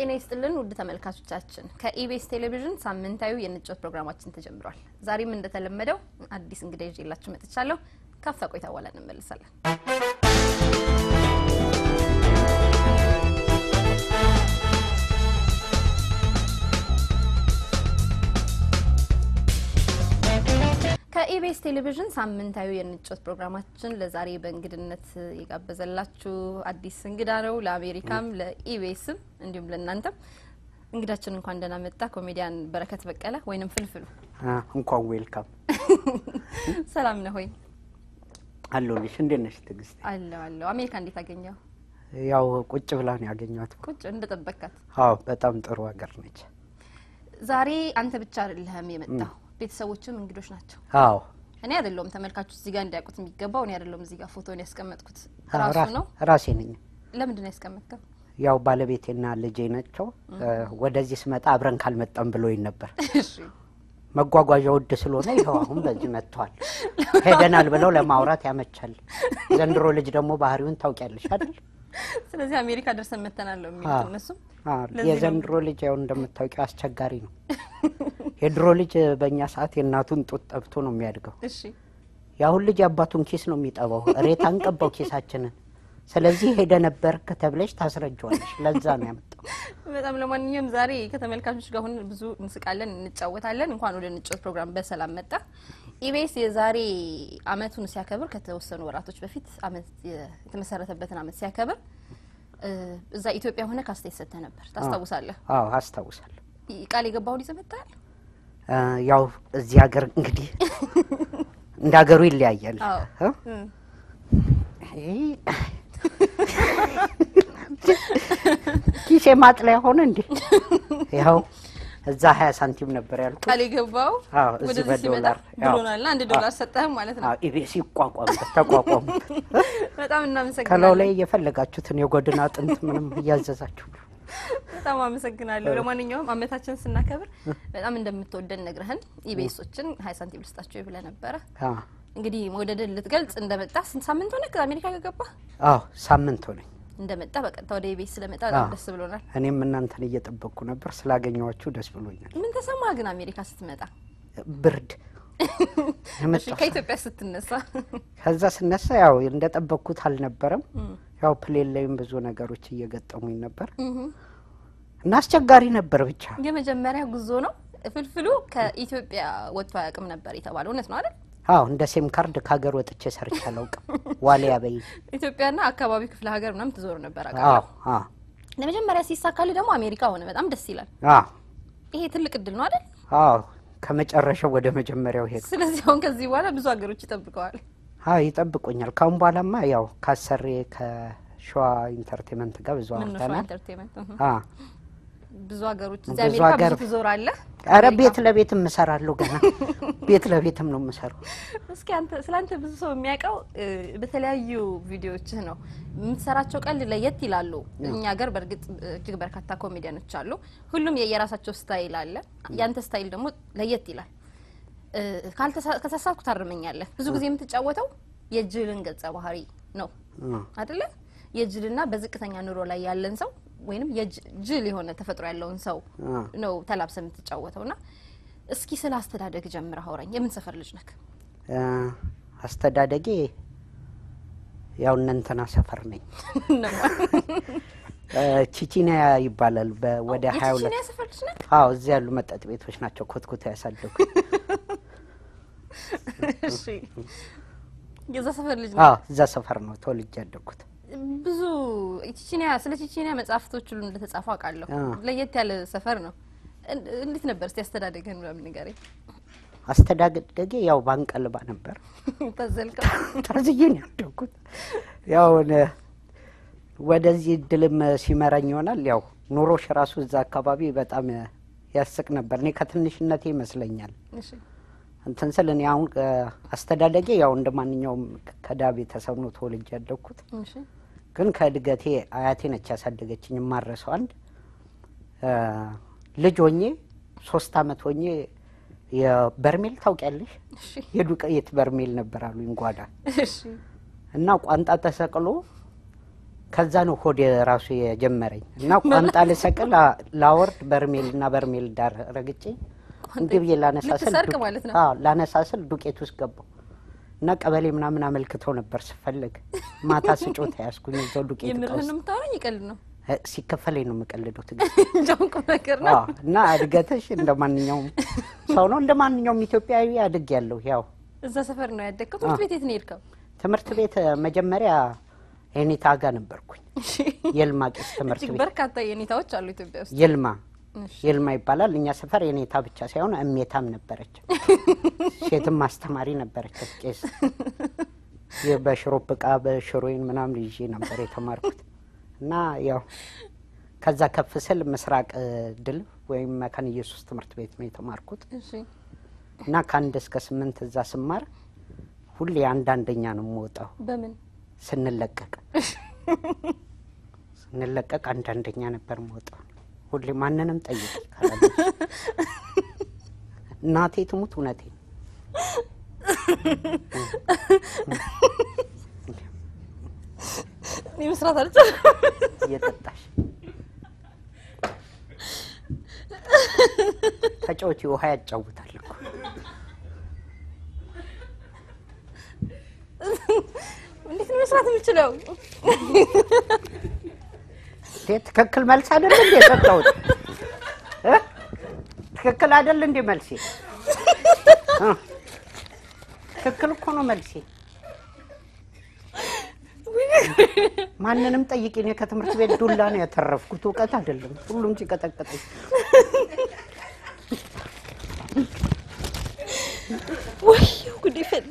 ጤና ይስጥልን ውድ ተመልካቾቻችን፣ ከኢቢኤስ ቴሌቪዥን ሳምንታዊ የንጮት ፕሮግራማችን ተጀምሯል። ዛሬም እንደተለመደው አዲስ እንግዳ ይዤላችሁ መጥቻለሁ። ካፍታ ቆይታ በኋላ እንመልሳለን። ከኢቢኤስ ቴሌቪዥን ሳምንታዊ የንጮት ፕሮግራማችን ለዛሬ በእንግድነት የጋበዘላችሁ አዲስ እንግዳ ነው። ለአሜሪካም ለኢቢኤስም እንዲሁም ለእናንተም እንግዳችን እንኳን ደህና መጣ። ኮሜዲያን በረከት በቀለ ወይንም ፍልፍሉ እንኳን ዌልካም ሰላም ነህ ሆይ? አለሁልሽ። እንዴት ነሽ ትዕግስት? አለሁ አለሁ። አሜሪካ እንዴት አገኘው? ያው ቁጭ ብላ ነው ያገኘኋት። ቁጭ እንደጠበቅካት። አዎ በጣም ጥሩ ሀገር ነች። ዛሬ አንተ ብቻ አይደለህም የመጣው፣ ቤተሰቦችም እንግዶች ናቸው። አዎ እኔ አይደለሁም ተመልካቾች እዚህ ጋር እንዲያውቁት የሚገባው እኔ አይደለሁም እዚህ ጋር ፎቶን ያስቀመጥኩት አ- ራሱ ራ- ነው። ራሴ ነኝ። ለምንድን ነው ያስቀመጥከው? ያው ባለቤቴና ልጄ ናቸው። ወደዚህ ስመጣ አብረን ካልመጣም ብሎኝ ነበር። እሺ መጓጓዣ ውድ ስለሆነ ይኸው አሁን በዚህ መጥተዋል። ሄደናል ብለው ለማውራት ያመቻል። ዘንድሮ ልጅ ደግሞ ባህሪውን ታውቂያለሽ አይደል? ስለዚህ አሜሪካ ደርሰን መተናል ነው የሚሉት አዎ። እነሱም። አዎ፣ ለዚህ ነው- የዘንድሮ ልጅ ያው እንደምታውቂው አስቸጋሪ ነው። የድሮ ልጅ በእኛ ሰዓት የእናቱን ጡት ጠብቶ ነው የሚያድገው። እሺ የአሁን ልጅ የአባቱን ኪስ ነው የሚጠባው። ሬት አንቀባው ኪሳችንን። ስለዚህ ሄደ ነበር ከተብለሽ ታስረጀዋለሽ። ለዛ ነው ያመጣው። በጣም ለማንኛውም ዛሬ ከተመልካቾች ጋር ሆነን ብዙ እንስቃለን፣ እንጫወታለን። እንኳን ወደ ንጮት ፕሮግራም በሰላም መጣ። ኢቢኤስ የዛሬ አመቱን ሲያከብር ከተወሰኑ ወራቶች በፊት አመት የተመሰረተበትን አመት ሲያከብር እ፣ እዛ ኢትዮጵያ ሆነ ካስቴት ሰጥተህ ነበር ታስታውሳለህ? አዎ አስታውሳለሁ። ይ- ቃል የገባውን ይዘህ መጥተሃል? እ፣ ያው እዚህ ሀገር እንግዲህ እንደ ሀገሩ ይለያያል። አዎ። እ? እም። ይሄ ኪሴ ማጥለያ ሆነ እንዴ? ያው እዛ ሀያ ሳንቲም ነበር ያልኩት። ቃል የገባው አዎ፣ እዚህ ወደዚህ ሲመጣ በዶላር ያው። ብሎናልና አንድ ዶላር ሰጠህም ማለት ነው። አዎ፣ ኢቢኤስ ይቋቋምበት ተቋቋሙበት። በጣም ከላው እናመሰግናለን። ላይ የፈለጋችሁትን የጎድን አጥንት ምንም እያዘዛችሁ በጣም አመሰግናለሁ። ለማንኛውም አመታችን ስናከብር በጣም እንደምትወደን ነግረህን ኢቢኤሶችን ሀያ ሳንቲም ልስጣቸው ብለህ ነበረ። አዎ እንግዲህ መውደድን ልትገልጽ እንደመጣ ስንት ሳምንት ሆነ ከአሜሪካ ከገባ አዎ ሳምንት ሆነኝ። እንደመጣ በቀጥታ ወደ ኢቢኤስ ስለመጣ በጣም አዎ። ደስ ብሎናል። እኔም እናንተን እየጠበቅኩ ነበር። ስላገኘኋችሁ ደስ ብሎኛል። ምን ተሰማ ግን አሜሪካ ስትመጣ? ብርድ እሺ የመጣው ከኢትዮጵያ ስትነሳ ከዛ ስነሳ ያው እንደጠበቅኩት አልነበረም። ያው ፕሌን ላይም ብዙ ነገሮች እየገጠሙኝ ነበር እና አስቸጋሪ ነበር ብቻ። የመጀመሪያ ጉዞ ነው። ፍልፍሉ ከኢትዮጵያ ወጥቶ አያውቅም ነበር የተባለው እውነት ነው አይደል? አዎ እንደ ሴም ካርድ ከሀገር ወጥቼ ሰርቼ አላውቅም። ዋሊያ በይ ኢትዮጵያና አካባቢ ክፍለ ሀገር ምናምን ትዞር ነበር አዎ አውቃለሁ። አዎ ለመጀመሪያ ሲሳካል ደግሞ አሜሪካ ሆነ። በጣም ደስ ይላል። አዎ ይሄ ትልቅ እድል ነው አይደል? አዎ ከመጨረሻው ወደ መጀመሪያው ሄዱ። ስለዚህ አሁን ከዚህ በኋላ ብዙ ሀገሮች ይጠብቀዋል። አዎ ይጠብቁኛል። ካሁን በኋላማ ያው ካሰሬ ከሸዋ ኢንተርቴንመንት ጋር ብዙ ምን ነው ሸዋ አውርተናል። ኢንተርቴንመንት እህ። አዎ ብዙ ሀገሮች እዚህ ብዙ አሜሪካ ሀገር- ብዙ ትዞራለህ። ኧረ አሜሪካ- ቤት ለቤት እምሰራለሁ ገና ቤት ለቤትም ነው የምሰራው። እስኪ አንተ ስለ አንተ ብዙ ሰው የሚያውቀው እ፣ በተለያዩ ቪዲዮዎችህ ነው የምትሰራቸው። ቀልድ ለየት ይላሉ። እኛ ሀገር በእርግጥ እጅግ በርካታ ኮሜዲያኖች አሉ። ሁሉም የየራሳቸው ስታይል አለ። ያንተ ስታይል ደግሞ ለየት ይላል። እ፣ ካልተሳ- ከተሳሳትኩ ታርመኛለህ። ብዙ ጊዜ የምትጫወተው የጅልን ገጸ ባህሪ ነው እ። አይደለ? የጅልና በዝቅተኛ ኑሮ ላይ ያለን ሰው ወይንም የጅል የሆነ ተፈጥሮ ያለውን ሰው እ። ነው ተላብሰ የምትጫወተው። ና እስኪ ስለ አስተዳደግ ጀምረህ አውራኝ። የምን ሰፈር ልጅ ነክ? እ፣ አስተዳደጌ ያው እነ እንትና ሰፈር ነኝ። እ፣ ቺቺኒያ ይባላል። በ- ወደ ሀያ ሁለት የቺቺኒያ ሰፈር ልጅ ነክ? አዎ እዚህ ያሉ መጠጥ ቤቶች ናቸው ኮትኩታ ያሳደጉ። እሺ የዛ ሰፈር ልጅ አዎ ነክ? እዛ ሰፈር ነው ተወልጄ ያደግኩት። ብዙ ቺቺኒያ ስለ ቺቺኒያ መጽሐፍቶች ሁሉ እንደተጻፉ አውቃለሁ። አዎ። ለየት ያለ ሰፈር ነው። እን- እንዴት ነበር እስቲ አስተዳደግህን ምናምን ንገረኝ። አስተዳደጌ ያው ባንቀልባ ነበር። ታዘልቀው ታዝዬ ነው ያደግኩት። ያው ነ- ወደዚህ እድልም ሲመራኝ ይሆናል። ያው ኑሮሽ ራሱ እዛ አካባቢ በጣም ያስቅ ነበር። እኔ ከትንሽነቴ ይመስለኛል እሺ እንትን ስል እኔ አሁን እ፣ አስተዳደጌ ያው እንደ ማንኛውም ከዳ ቤተሰብ ነው ተወልጄ ያደግኩት። እሺ ግን ከእድገቴ አያቴ ነች ያሳደገችኝ። የማረሰው አንድ እ፣ ልጅ ሆኜ ሶስት አመት ሆኜ የበርሜል ታውቂያለሽ? እሺ የዱቄት በርሜል ነበር አሉኝ ጓዳ እሺ እና ቋንጣ ተሰቅሎ ከዛ ነው ሆድ ራሱ የጀመረኝ እና ቋንጣ ልሰቅል አ- ላወርድ በርሜል እና በርሜል ዳር ረግጬ እንዲህ ብዬ ላነሳስል ልትሰርቅ ዱቄ- ማለት ነው? አዎ ላነሳስል ዱቄት ውስጥ ገባው እና ቀበሌ ምናምን አመልክተው ነበር ስፈልግ ማታ ስጮታ ያስኩኝ እዛው ዱቄት እቃ የምርህን ውስጥ ነው የምታወራኝ? ይቀልድ ነው እ፣ ሲከፈለኝ ነው የምቀልደው ትግል እንጃውን ቁም ነገር ነው። አዎ እና እድገትሽ እንደ ማንኛውም ሰው ነው እንደ ማንኛውም ኢትዮጵያዊ አድግ ያለሁ ያው እዛ ሰፈር ነው ያደግከው? ትምህርት ቤት የት ነው የሄድከው? ትምህርት ቤት እ፣ መጀመሪያ ኤኒታ ጋ ነበርኩኝ እሺ። የልማ ቄስ ትምህርት እጅግ ቤት በርካታ የኔታዎች አሉ ኢትዮጵያ ውስጥ። የልማ እሺ። የልማ ይባላል። እኛ ሰፈር የኔታ ብቻ ሳይሆን እሜታም ነበረች፣ ሴትም አስተማሪ ነበረች። ቄስ የ- በሽሮፕ እቃ በሽሮይን ምናምን ይዤ ነበር የተማርኩት እና ያው ከዛ ከፍ ስል ምስራቅ እ፣ ድል ወይም መካነ ኢየሱስ ትምህርት ቤት ነው የተማርኩት እሺ። እና ከአንድ እስከ ስምንት እዛ ስማር ሁሌ አንድ አንደኛ ነው የምወጣው በምን ስንለቀቅ ስንለቀቅ አንድ አንደኛ ነበር የምወጣው። ሁሌ ማንንም ጠይቅ ካላለች እናቴ ትሙት እውነቴ ነው። እኔ መስራት አልቻልኩም። እየጠጣሽ ተጫወቺ፣ ውሃ ያጫውታል እኮ እንዴት ነው መስራት የምችለው? እንዴ ትክክል መልስ አይደል እንዴ የሰጠሁት እ? ትክክል አይደል እንዴ መልሴ እ? ትክክል እኮ ነው መልሴ ማንንም ጠይቂ እኔ ከትምህርት ቤት ዱላ ነው ያተረፍኩት እውቀት አይደለም ሁሉም ሲቀጠቅጠኝ ወይ ጉዴ ፈላ።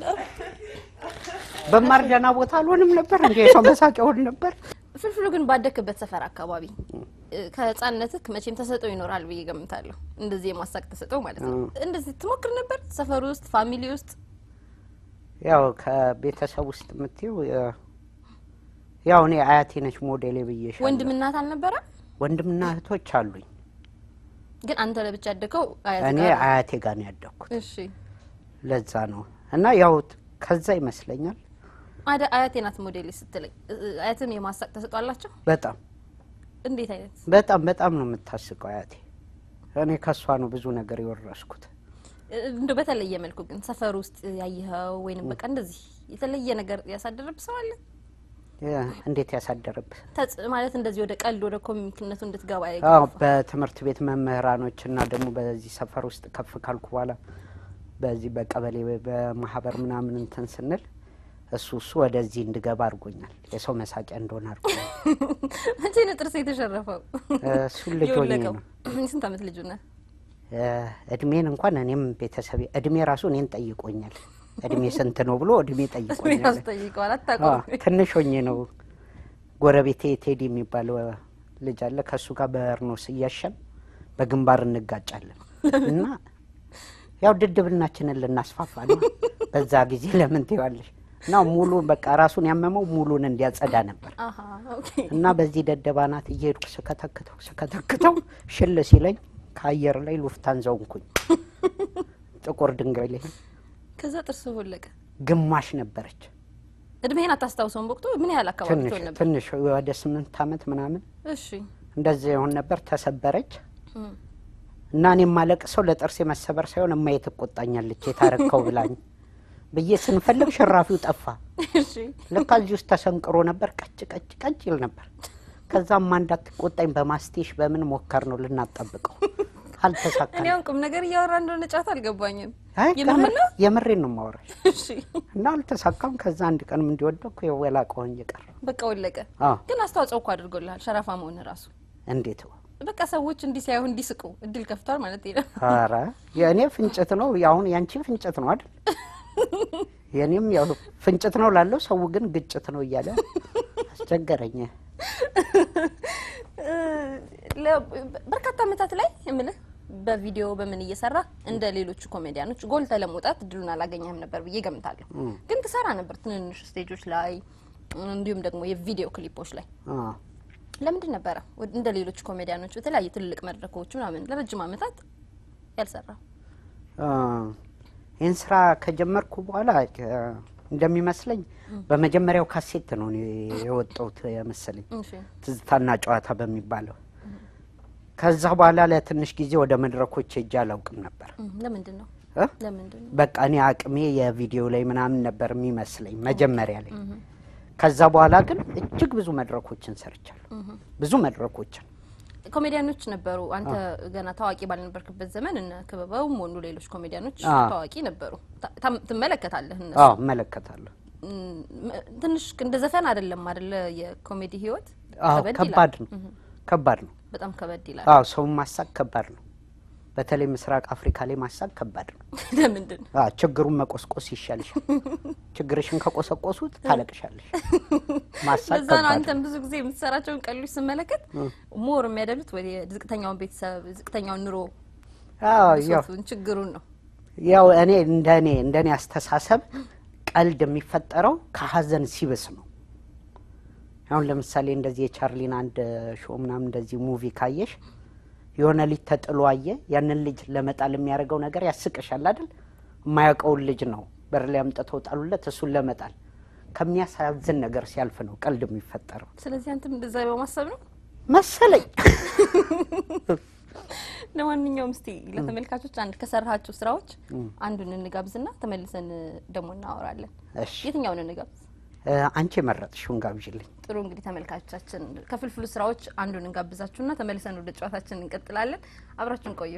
በማር ደህና ቦታ አልሆንም ነበር እንዴ የሰው መሳቂያ ሆን ነበር ፍልፍሉ ግን ባደክበት ሰፈር አካባቢ እ፣ ከህፃንነትህ መቼም ተሰጠው ይኖራል ብዬ ገምታለሁ። እንደዚህ የማሳቅ ተሰጠው ማለት ነው። እንደዚህ ትሞክር ነበር ሰፈር ውስጥ ፋሚሊ ውስጥ? ያው ከቤተሰብ ውስጥ የምትይው የ- ያው እኔ አያቴ ነች ሞዴሌ ብዬሻለሁ ወንድም እናት አልነበረ? ወንድምና እህቶች አሉኝ ግን አንተ ለብቻ ያደገው አያት እኔ ጋር ነው? አያቴ ጋር ነው ያደግኩት እሺ ለዛ ነው እና ያው ከዛ ይመስለኛል አደ አያቴ ናት ሞዴል ስትለኝ እ፣ አያትም የማሳቅ ተሰጥኦ አላቸው? በጣም እንዴት አይነት በጣም በጣም ነው የምታስቀው አያቴ። እኔ ከእሷ ነው ብዙ ነገር የወረስኩት። እ፣ እንደው በተለየ መልኩ ግን ሰፈር ውስጥ ያየኸው ወይንም በቃ እንደዚህ የተለየ ነገር ያሳደረብ ሰው አለ? የ- እንዴት ያሳደረብህ? ተጽ ማለት እንደዚህ ወደ ቀልድ ወደ ኮሚክነቱ እንድትገባ አዎ ያገፋ? በትምህርት ቤት መምህራኖች እና ደግሞ በዚህ ሰፈር ውስጥ ከፍ ካልኩ በኋላ በዚህ በቀበሌ በማህበር ምናምን እንትን ስንል እሱ እሱ ወደዚህ እንድገባ አድርጎኛል። የሰው መሳቂያ እንደሆነ አድርጎኛል። መቼ ነው ጥርስ የተሸረፈው? እሱን ልጅ ሆኜ የወለቀው? ነው የስንት ዓመት ልጁ ነህ? እ፣ እድሜን እንኳን እኔም ቤተሰቤ እድሜ ራሱ እኔን ጠይቆኛል። እድሜ ስንት ነው ብሎ እድሜ እኔ ጠይቆኛል። ራሱ ጠይቀዋል። አታውቀውም? አዎ፣ ትንሽ ሆኜ ነው ጎረቤቴ ቴዲ የሚባል እ፣ ልጅ አለ። ከእሱ ጋር በርኖስ እያሸን በግንባር እንጋጫለን እና ያው ድድብናችንን ልናስፋፋ ነው። በዛ ጊዜ ለምን ትይዋለሽ እና ሙሉ በቃ ራሱን ያመመው ሙሉን እንዲያጸዳ ነበር አሀ ኦኬ። እና በዚህ ደደባናት እየሄድኩ ስከተክተው ስከተክተው ሽል ሲለኝ ከአየር ላይ ሉፍታን ዘውንኩኝ ጥቁር ድንጋይ ላይ ከዛ ጥርስ ወለቀ። ግማሽ ነበረች። እድሜህን አታስታውሰውም? በወቅቱ ምን ያህል አካባቢ ትንሽ ትሆን ነበር? ትንሽ ወደ ስምንት ዓመት ምናምን እሺ እንደዚህ የሆን ነበር። ተሰበረች እም። እና እኔ ማለቅ ሰው ለጥርሴ መሰበር ሳይሆን እማዬ ትቆጣኛለች የታረከው ብላኝ ብዬ ስንፈልግ ሽራፊው ጠፋ። እሺ ለካ እዚህ ውስጥ ተሰንቅሮ ነበር። ቀጭ ቀጭ ቀጭ ይል ነበር። ከዛማ እንዳትቆጣኝ በማስቴሽ በምን ሞከር ነው ልናጠብቀው አልተሳካም። እኔ አሁን ቁም ነገር እያወራ እንደሆነ ጫት አልገባኝም። አይ የምርህን ከምር- ነው? የምሬን ነው የማወራሽ እሺ እና አልተሳካም። ከዛ አንድ ቀንም እንዲወደኩ የወላቀ ሆኜ ቀረ። በቃ ወለቀ። አዎ ግን አስተዋጽኦ እኮ አድርጎልሃል ሸረፋ መሆን ራሱ። እንዴት በቃ ሰዎች እንዲህ ሲያዩ እንዲስቁ እድል ከፍቷል ማለት ነው። ኧረ የእኔ ፍንጭት ነው አሁን ያንቺ ፍንጭት ነው አይደል? የእኔም ያው ፍንጭት ነው ላለው ሰው ግን ግጭት ነው እያለ አስቸገረኝ። ለ- በርካታ ዓመታት ላይ የምልህ በቪዲዮ በምን እየሰራ እንደ ሌሎቹ ኮሜዲያኖች ጎልተ ለመውጣት እድሉን አላገኘህም ነበር ብዬ ገምታለሁ። ግን ትሰራ ነበር ትንንሽ ስቴጆች ላይ እንዲሁም ደግሞ የቪዲዮ ክሊፖች ላይ አዎ። ለምንድን ነበረ ወደ- እንደ ሌሎቹ ኮሜዲያኖች በተለያዩ ትልልቅ መድረኮች ምናምን ለረጅም ዓመታት ያልሰራ? አ፣ ይህን ስራ ከጀመርኩ በኋላ አ፣ እንደሚመስለኝ በመጀመሪያው ካሴት ነው እኔ የወጣሁት መሰለኝ እሺ ትዝታና ጨዋታ በሚባለው። ከዛ በኋላ ለትንሽ ጊዜ ወደ መድረኮች ሄጄ አላውቅም ነበር እም፣ ለምንድን ነው እ? ለምንድን ነው በቃ እኔ አቅሜ የቪዲዮ ላይ ምናምን ነበር የሚመስለኝ መጀመሪያ ላይ። ከዛ በኋላ ግን እጅግ ብዙ መድረኮችን ሰርቻለሁ። ብዙ መድረኮችን ኮሜዲያኖች ነበሩ። አንተ ገና ታዋቂ ባልነበርክበት ዘመን እነ ክበበውም ወንዱ ሌሎች ኮሜዲያኖች አዎ። ታዋቂ ነበሩ። ታ- ታም- ትመለከታለህ እነሱ አዎ እመለከታለሁ። እም፣ ትንሽ እንደ ዘፈን አይደለም አይደለ? የኮሜዲ ህይወት አዎ ከበድ ከባድ ይላል። ነው፣ ከባድ ነው። በጣም ከበድ ይላል። አዎ ሰውን ማሳቅ ከባድ ነው። በተለይ ምስራቅ አፍሪካ ላይ ማሳቅ ከባድ ነው። ለምንድን ነው አዎ ችግሩን መቆስቆስ ይሻልሻል። ችግርሽን ከቆሰቆሱት ታለቅሻለሽ። ማሳቅ ለዛ ነው ከባድ አንተም ብዙ ጊዜ የምትሰራቸውን ቀልዶች ስመለከት ሞር የሚያደሉት ወደ ዝቅተኛውን ቤተሰብ ዝቅተኛውን ኑሮ አዎ ያው ብሶቱን ችግሩን ነው። ያው እኔ እንደ እኔ እንደ እኔ አስተሳሰብ ቀልድ የሚፈጠረው ከሀዘን ሲብስ ነው። አሁን ለምሳሌ እንደዚህ የቻርሊን አንድ ሾው ምናምን እንደዚህ ሙቪ ካየሽ የሆነ ልጅ ተጥሎ አየ። ያንን ልጅ ለመጣል የሚያደርገው ነገር ያስቅሻል አይደል? የማያውቀውን ልጅ ነው በር ላይ አምጥተው ጣሉለት። እሱን ለመጣል ከሚያሳዝን ነገር ሲያልፍ ነው ቀልድ የሚፈጠረው ስለዚህ አንተም እንደዛ በማሰብ ነው። መሰለኝ። ለማንኛውም እስቲ ለተመልካቾች አንድ ከሰራሃቸው ስራዎች አንዱን እንጋብዝና ተመልሰን ደግሞ እናወራለን። እሺ የትኛውን እንጋብዝ? እ፣ አንቺ የመረጥሽውን ጋብዥልኝ። ጥሩ እንግዲህ ተመልካቾቻችን ከፍልፍሉ ስራዎች አንዱን እንጋብዛችሁና ተመልሰን ወደ ጨዋታችን እንቀጥላለን። አብራችን ቆዩ።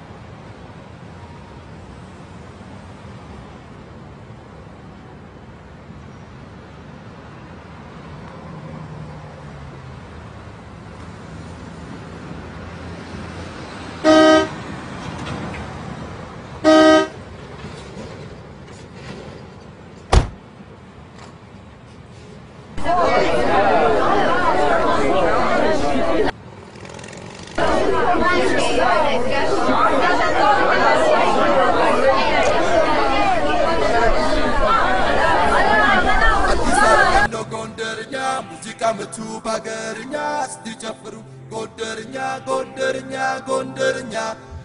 ነው ጎንደርኛ ሙዚቃ ምቱ ባገርኛ ስትጨፍሩ ጎንደርኛ ጎንደርኛ ጎንደርኛ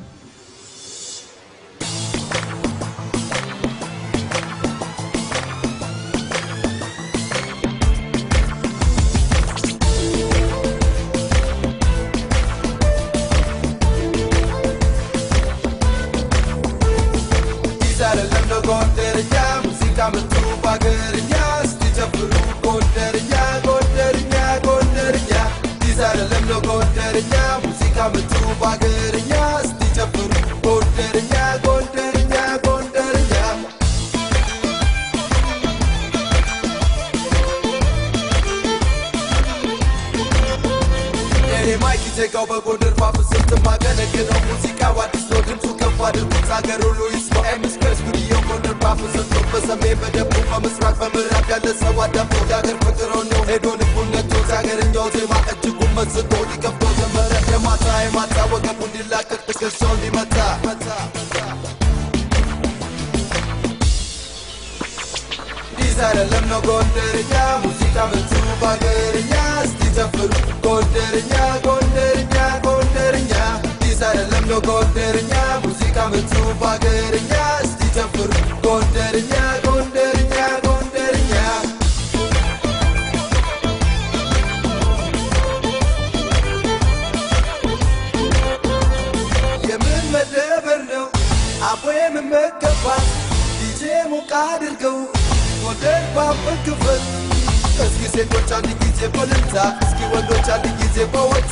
አዲስ አይደለም ነው ጎንደርኛ ሙዚቃ ምቱ ባገርኛ ስትጨፍሩ ጎንደርኛ ጎንደርኛ ጎንደርኛ አዲስ አይደለም ነው ጎንደርኛ ሙዚቃ ምቱ ባገርኛ ስትጨፍሩ ጎንደርኛ ጎንደርኛ ጎንደርኛ እኔ ማይክ ዜጋው በጎንደር ማፍሰት ማገለግለው ሙዚቃው አዲስ ነው ድምፁ ከፍ አድርጉት አገር ሁሉ ይስማ ኤምስፔስ ጉድዮ ጎንደር ማፍሰት ነው በሰሜን በደቡብ በምስራቅ በምዕራብ ያለ ሰው አዳምጦ የአገር ፍቅር ነው ሄዶ ልቡን ነቶ የአገርኛው ዜማ እጅጉን መስጦ ሊከፍቶ ጀመረ የማታ የማታ ወገቡ እንዲላቀቅ ትከሻው እንዲመታ አዲስ አይደለም ነው ጎንደርኛ ሙዚቃ ምቱ ባገርኛ እስቲ ጨፍሩ ጎንደርኛ ጎንደርኛ ጎንደርኛ አዲስ አይደለም ነው ጎንደርኛ ሙዚቃ ምቱ ባገርኛ እስቲ ጨፍሩ ጎንደርኛ ጎንደርኛ ጎንደርኛ የምን መደበር ነው አቦ የምመገባት ዲጄ ሞቃ አድርገው ጎንደር ባበት ክፍል እስኪ ሴቶች አንድ ጊዜ በልልታ እስኪ ወንዶች አንድ ጊዜ በወጣ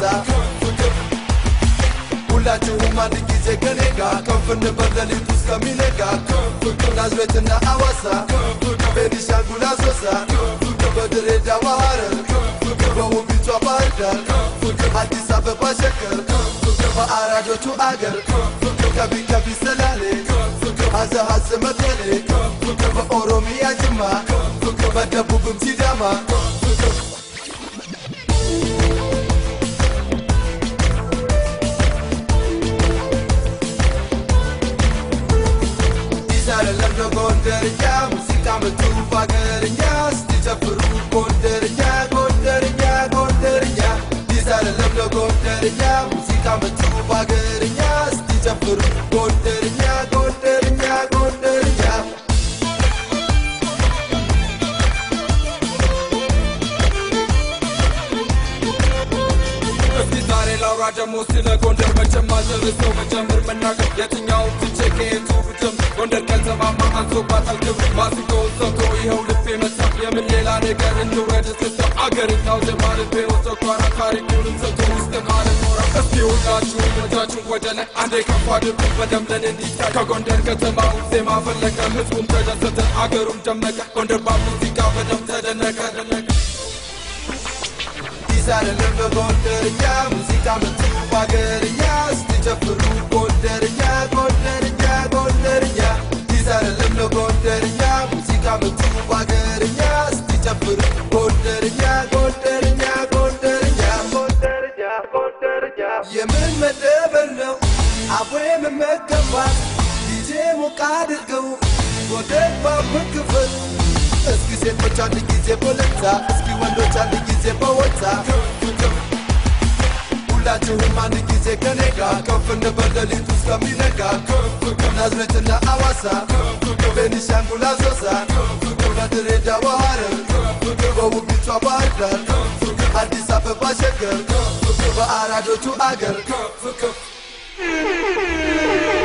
ሁላችሁም አንድ ጊዜ ከኔ ጋር ከፍ እንበል ሌሊቱ እስከሚነጋ ናዝሬትና አዋሳ ቤኒሻንጉል አሶሳ በድሬዳዋ ሐረር በውቢቷ ባህር ዳር አዲስ አበባ ሸገር በአራዶቹ አገር ከቢ ከቢ ሰላሌ ሀዘ ሀዘ መቀሌ በኦሮሚያ ጅማ በደቡብም ሲዳማ አዲስ አይደለም ነው ጎንደርኛ ሙዚቃ ምቱ ባገርኛ ስትጨፍሩ ጎንደርኛ ጎንደርኛ ጎንደርኛ አዲስ አይደለም ነው ጎንደርኛ ሙዚቃ ምቱ ባገርኛ ስትጨፍሩ ጎንደርኛ ጎንደርኛ ጎንደርኛ ሰው መጀመር መናገር የትኛውን ትቼ ከየቱ ብጀምር ጎንደር ከተማማ አንሶባታል ክብር ማሲንቆውን ሰምቶ ይኸው ልቤ መታ የምን ሌላ ነገር እንውረድ እስክስታ አገርኛው ዜማ ልቤ ወሰኳራ ታሪኩንም ሰምቶ ውስጥ ማለት ኖራ እስቲ ሁላችሁም እጃችሁን ወደ ላይ አንዴ ከፍ አድርጉ በደምለን እንዲታይ ከጎንደር ከተማው ዜማ ፈለቀ ህዝቡም ተደሰተ አገሩም ደመቀ ጎንደር በሙዚቃ በደም ተደነቀ ይዛለልን በጎንደርኛ ሙዚቃ መቱ ባገርኛ ስትጨፍሩ ጎንደርኛ ጎንደርኛ ጎንደርኛ ይዛለልን በጎንደርኛ ሙዚቃ መቱ ባገርኛ ስትጨፍሩ ጎንደርኛ ጎንደርኛ ጎንደርኛ ጎንደርኛ ጎንደርኛ የምን መደበር ነው አቦ የምመገባት ዲጄ ሞቅ አድርገው ጎንደር ባቡን ክፍል እስኪ ሴቶች አንድ ጊዜ በለታ እስኪ ወንዶች አንድ ጊዜ በወታ ሁላችሁም አንድ ጊዜ ከኔ ጋር ከፍ እንበል ሌሊቱ እስከሚነጋ ናዝሬትና አዋሳ ቤኒሻንጉል አሶሳ በድሬዳዋ ሐረር በውቢቷ ባህር ዳር አዲስ አበባ ሸገር በአራዶቹ አገር